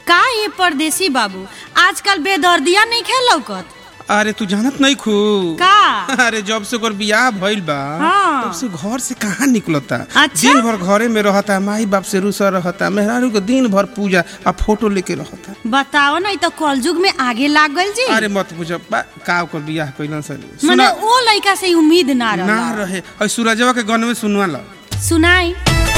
का ये परदेसी बाबू आजकल बेदर्दिया नहीं खेल लौकत अरे तू जानत नहीं खू का अरे जब से ओकर बियाह भइल बा हाँ। तब से घर से कहाँ निकलता अच्छा? दिन भर घरे में रहता माई बाप से रूसा रहता मेहरारू के दिन भर पूजा आ फोटो लेके रहता बताओ नहीं तो कलयुग में आगे लाग गइल जी अरे मत पूछो बा का ओकर बियाह कइलन सर मने सुना ओ लड़का से उम्मीद ना ना रहा रहे और सूरजवा के गन में सुनवा ला सुनाई